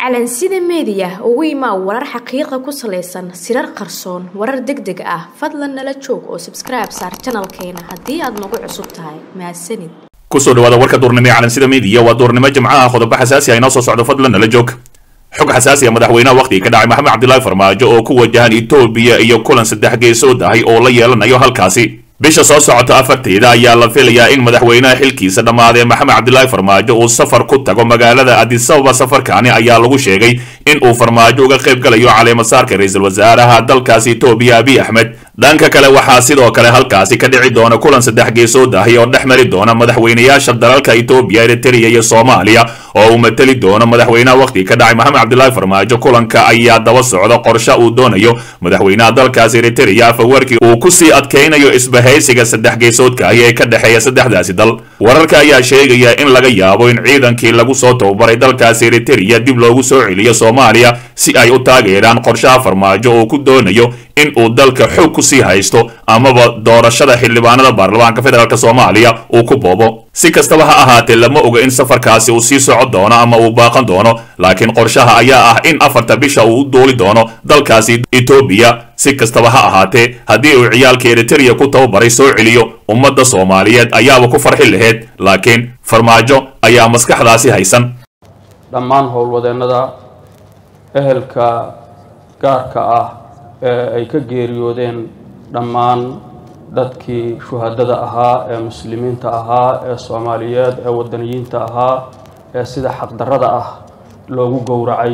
calansida meediya ugu imaa warar xaqiiqa ku salaysan sirar qarsoon warar deg deg ah fadlan nala joog oo sabskribe saar janalkeena haddii aad nagu cusub tahay mahadsanid kusoo dhawaada warka duurnimo ee calansida meediya waa duurnimo jimcaha qodobo xasaasi ah inoo soo socdo fadlan nala joog xog xasaasi ah madaxweynaha wakhtiga ka dhacay maxamed cabdilaahi farmaajo oo ku wajahan etoobiya iyo kulan saddex geesood ahay oo la yeelanayo halkaasi bisha soo socota afarteeda ayaa la filayaa in madaxweynaha xilkiisa dhammaadee maxamed cabdilaahi farmaajo uu safar ku tago magaalada adisababa safarkaani ayaa lagu sheegay in uu farmaajo uga qayb galayo caleemasaarka ra-iisul wasaaraha dalkaasi etoobiya abiy axmed dhanka kale waxaa sidoo kale halkaasi ka dhici doona kulan saddex geesood ahi oo dhex mari doona madaxweynayaasha dalalka etoobiya eritrea iyo soomaaliya oo uu mateli doono madaxweynaha wakhtiga ka dhacay maxamed cabdilaahi farmaajo kulanka ayaa daba socda qorshe uu doonayo madaxweynaha dalkaasi eritrea afawarkii uu kusii adkaynayo isbahaysiga saddex geesoodka ahi ee ka dhexeeya saddexdaasi dal wararka ayaa sheegaya in laga yaabo in ciidankii lagu soo tababaray dalkaasi eritrea dib loogu soo celiyo soomaaliya si ay u taageeraan qorshaha farmaajo oo ku doonayo in uu dalka xoog ku sii haysto amaba doorashada xildhibaanada baarlamaanka federaalk soomaaliya uu ku boobo si kastaba ha ahaatee lama oga in safarkaasi uu sii socon doono ama uu baaqan doono laakiin qorshaha ayaa ah in afarta bisha uu u duuli doono dalkaasi etoobiya si kastaba ha ahaatee haddii uu ciyaalka eritrea ku tababaray soo celiyo ummadda soomaaliyeed ayaaba ku farxi laheyd laakiin farmaajo ayaa maskaxdaasi haysan dhammaan howlwadeennada ehelka gaarka ah ee ay ka geeriyoodeen dhammaan dadkii shuhadada ahaa ee muslimiinta ahaa ee soomaaliyeed ee wadaniyiinta ahaa ee sida xaqdarrada ah loogu gowracay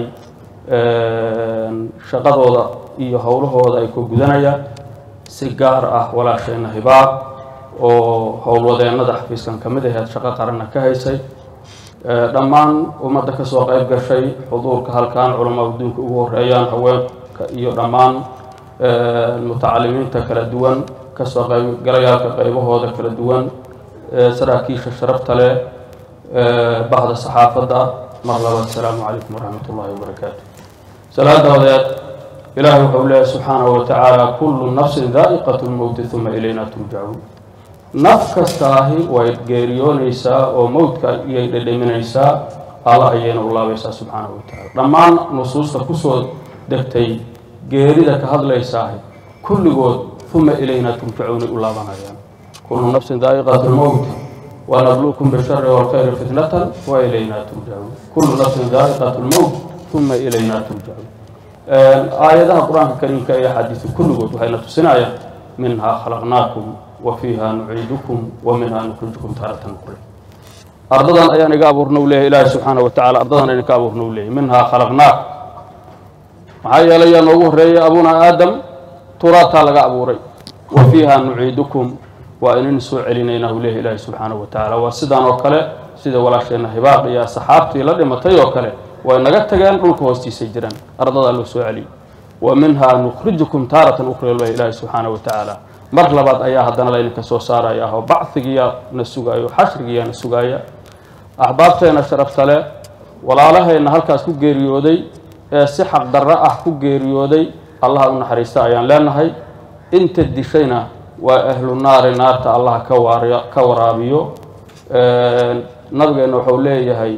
shaqadooda iyo howlahooda ay ku gudanaya si gaar ah walaashayna hibaab oo howlwadeennada xafiiskan ka mid aheed shaqo qaranna ka haysay dhammaan ummadda kasoo qayb gashay xuduurka halkan culamaa adduunka ugu horeeyaan haweenka iyo dhammaan mutacalimiinta kala duwan kasoo qaybgalayaalka qaybahooda kala duwan saraakiisha sharafta leh bahda saxaafadda mar labaad asalaamu calaykum waraxmat ullahi wabarakaatu salaadaodeed ilaahay wuxuu leeyahy subxaanahu wa tacaala kullu nafsin daa'iqat lmowti uma ilayna turjacuun naf kastaahi way geeriyoonaysaa oo mowdka iyay dhedheminaysaa alla ayayna u laabaysaa subxaanahu wa tacala dhammaan nusuusta kusoo degtay geerida ka hadlaysaahi kulligood uma ilayna turjacuunay u laabanayaan kullu nafsin daa'iqat lmowti wanabluukum bishari walkhayri fitnatan wa ilayna turjacuun kullu nafsin daa'iqat lmowt uma ilayna turjacuun aayadaha qur-aanka kariimka iyo axaadiisu kulligood waxayna tusinayaan minhaa khalaqnaakum wa fiiha nuciidukum wa minhaa nukhrijukum taaratan ukhra ardadan ayaan iga abuurna u leeyahy ilaahi subxaana wa tacala ardadan ayaan ka abuurna u leeyahy minhaa khalaqnaakum maxaa yeelay yaa noogu horreeyay abuna aadam turaabtaa laga abuuray wa fiiha nuciidukum waa inaynu soo celinaynaa u leeyahy ilaahi subxaana wa tacala waa sidaan oo kale sida walaasheenna hibaaq iyo saxaabtii la dhimatay oo kale way naga tageen dhulka hoostiisay jiraan ardadaa loo soo celiyay wa minhaa nukhrijukum taaratan ukhra leh ilaahi subxaana wa tacaala mar labaad ayaa haddana laydinka soo saaraya oo bacdigiyaa na sugaayo xashrigiyaa na sugaaya axbaabteena sharafta leh walaalahayna halkaas ku geeriyooday ee si xaqdarro ah ku geeriyooday allaha u naxariista ayaan leenahay inta dishayna waa ahlu naari naarta allaha ka waraabiyo nabigeenna wuxuu leeyahay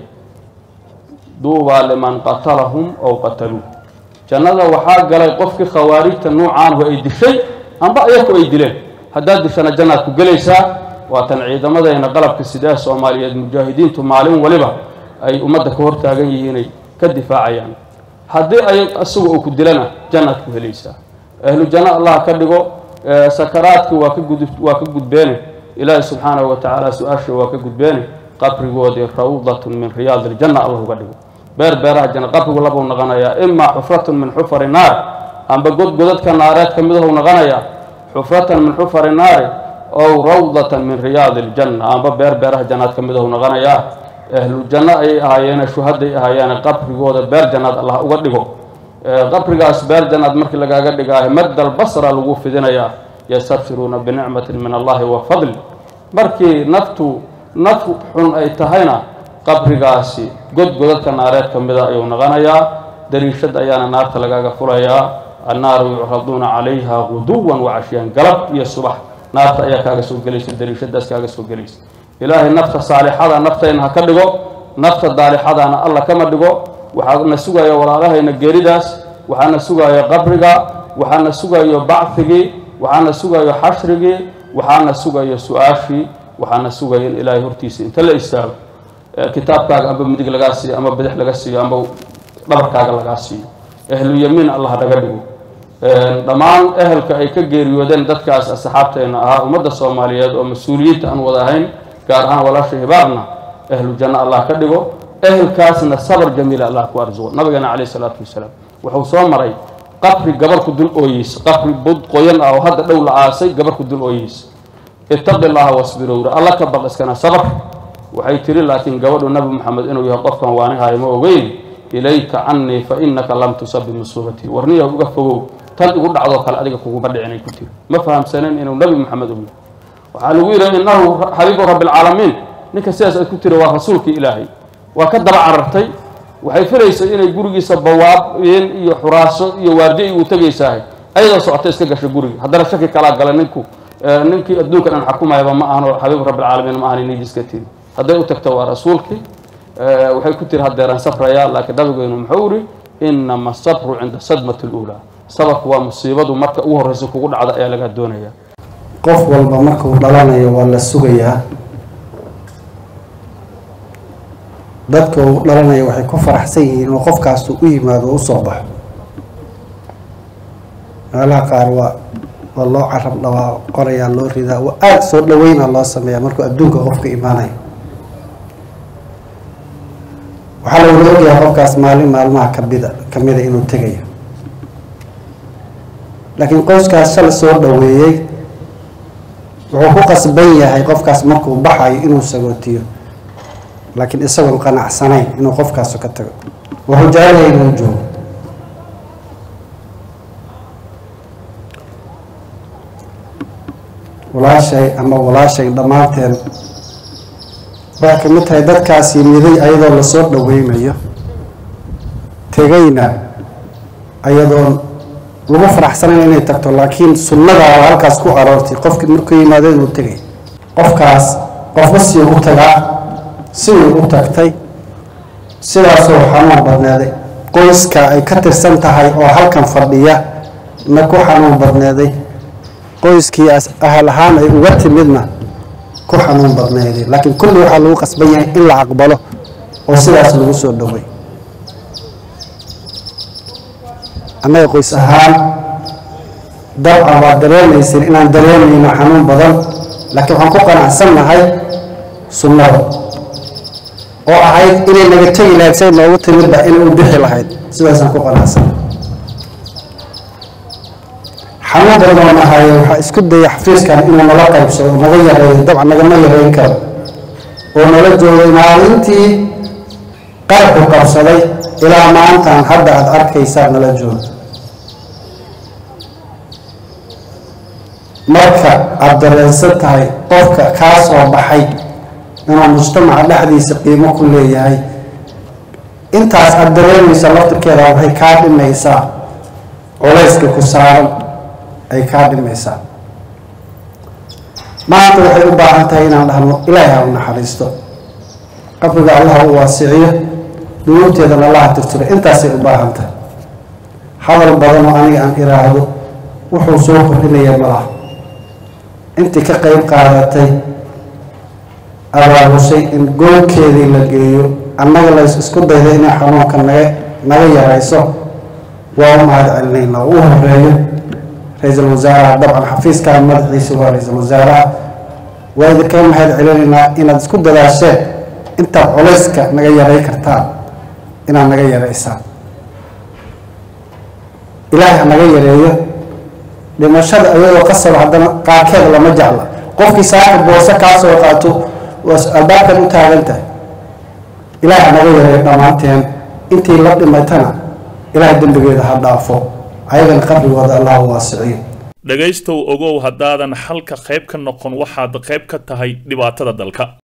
duubaa liman qatalahum ow qataluu jannada waxaa galay qofkii khawaarijta nuucaanhu ay dishay amba ayaku ay dileen haddaad dishana jannaad ku gelaysaa waatan ciidamadayna qalabka sidee soomaaliyeed mujaahidiintu maalin waliba ay ummadda ka hortaagan yihiinay ka difaacayaan haddii ay isagu uu ku dilana jannaad ku helaysaa ahlu janno allah ka dhigo sakaraadkii waa ka gud waa ka gudbeene ilaahi subxaanahu wa tacaala su-aasha waa ka gudbeene qabrigoodii rawdatun min riyaad iljanna allah uga dhigo beer beeraha janna qabrigu labuu noqonayaa imaa xufratun min xufari naar amba god godadka naareed ka midahuu noqonayaa xufratan min xufari naari ow rawdatan min riyaadi iljanna amba beer beeraha jannaad ka midahuu noqonayaa ahlu janno ayay ahaayeene shuhaday ahaayeene qabrigooda beer jannaad allah uga dhigo qabrigaas beer jannaad markii lagaaga dhigaayo maddal basra lagu fidinayaa yastabsiruuna binicmatin min allahi wa fadli markii naftu naf xun ay tahayna qabrigaasi god godadka naareed ka mida ayuu noqonayaa dariishad ayaana naarta lagaaga fulayaa annaaru yucraduuna calayha guduwan wacashiyaan galab iyo subax naarta ayaa kaaga soo gelaysa dariishadaas kaaga soo gelaysa ilaahay nafta saalixada naftayna ha ka dhigo nafta daalixadana alla kama dhigo waxaana sugaya walaalahayna geeridaas waxaana sugayo qabriga waxaana sugayo bacfigii waxaana sugayo xashrigii waxaana sugayo su-aashii waxaana sugaya in ilaahay hortiisa inta la istaago kitaabkaaga amba midig lagaa siiyo ama bidix laga siiyo amba dhabarkaaga lagaa siiyo ahluyamiin allah naga dhigo dhammaan ehelka ay ka geeriyoodeen dadkaas asxaabteena ahaa ummadda soomaaliyeed oo mas-uuliyiinta aan wada ahayn gaar ahaan walaasha hibaarna ahlu janno allah ka dhigo ehelkaasna sabar jamiila allah ku arsuqo nabigeena caleyhi salaatu wasalaam wuxuu soo maray qabri gabarku dul ooyeysa qabri bud qoyan ah oo hadda dhow la aasay gabarku dul ooyeysa ittaqi llaha wasbirowra alla ka baq iskana sabar waxay tiri laakiin gabadhu nabi maxamed inuu yahay qofkan waanihayo ma ogeyn ilayka canii fa inaka lam tusab bimusuubatii warniya uga fogow tan igu dhacdoo kale adiga kuguma dhicinay ku tiri ma fahamsanen inuu nabi maxamed u yahay waxaa lagu yidhi innahu xabiibu rabbialcaalamiin ninka sidaas ay ku tiri waa rasuulkii ilaahay waa ka daba carartay waxay filaysay inay gurigiisa bawaabeen iyo xuraaso iyo waardiy uu tegaysahay ayadoo socota iska gashay guriga haddana shaki kalaa gala ninku ninkii adduunka dhan xakumayaba ma ahan oo xabiibu rabbialcaalamiin ma ahan nidiska tiri hadday u tagto waa rasuulkii waxay ku tiri haddeeraan safrayaa laakiin nabigeenu muxuu iri inama asabru cinda sadmati luulaa sabarku waa musiibadu marka ugu horreysa kugu dhacda ayaa laga doonaya qof walba markuu dhalanayo waa la sugayaa dadka uu dhalanayo waxay ku faraxsan yihiin inuu qofkaasu u yimaado o usoo baxo meelaha qaar waa waa loo carab dhawaa qorayaa loo ridaa waa aada soo dhaweyna loo sameeyaa markuu adduunka qofka imaanayo waxaa la wada ogyahay qofkaas maalin maalmaha kamida kamida inuu tegayo laakiin qoyskaas shala soo dhaweeyey wuxuu ku qasban yahay qofkaas markuu baxayo inuu sagootiyo laakiin isagoon qanacsanayn inuu qofkaasu ka tago wuxuu jecelyahay inuu joogo walaashay ama walaashay dhammaanteen waxay ka mid tahay dadkaas yimiday ayadoo lasoo dhaweynayo tegayna ayadoon lagu faraxsanayn inay tagto laakiin sunnada oo halkaas ku aroortay qofkii markuu yimaado inuu tegay qofkaas qofba sii u tagaa sidii u tagtay sidaasoo xanuun badneeday qoyska ay ka tirsan tahay oo halkan fadhiya na ku xanuun badneeday qoyskii ahal ahaan ay uga timidna ku xanuun badneeday laakiin kulli waxaa lagu qasban yahay in la aqbalo oo sidaas lagu soo dhoway annaga qoys ahaan dabcan waa dareemaysin inaan dareemayno xanuun badan laakiin waxaan ku qanacsan nahay sunnada oo ahayd inay naga tegi lahayd say noogu timidba inay u bixi lahayd sidaasaan ku qanacsan xanuun badan oo nahaye waxaa isku daya xafiiskan inuu nala qaybsado naga yareeyo dabcan nagama yareyn karo oo nala joogay maalintii qarxu qabsaday ilaa maantaan hadda aada arkaysaa nala jooga marka aada dareensan tahay qofka kaa soo baxay inuu mujtamaca dhexdiisa qiimo ku leeyahay intaas aada dareemaysa laftirkeeda waxay kaa dhimaysaa culayska ku saaran ay kaa dhimaysaa maanta waxay u baahan tahay inaan dhahno ilaahay ha u naxariisto qabriga allah u waasiciyo dunuubteedana allaha tirtiro intaasay u baahan tahay hadal badan oo aniga aan iraahdo wuxuu soo kordhinaya malaha intii ka qeyb qaadatay abaabushay in goolkeedii la geeyo annaga lays isku dayda inay xanuunka naga naga yarayso waa u mahad celinaynaa u horeeyo ra-iisul wasaaraha dabcan xafiiskaa madaxiisa waa ra-iisul wasaaraha waa idinka mahad celinaynaa inaad isku dadaasheen intaad culayska naga yaray kartaan inaad naga yaraysaan ilaahay ha naga yareeyo dhimashada iyadoo qasab haddana qaarkeeda lama jecla qofkii saaka boose kaa soo qaato waa albaabkan u taagan tahay ilaahay ha naga yareeyo dhammaanteen intii la dhimatana ilaahay dembigeeda ha dhaafo ayagana qabrigooda allah waasiciyo dhegaystow ogow haddaadan xalka qayb ka noqon waxaad qayb ka tahay dhibaatada dalka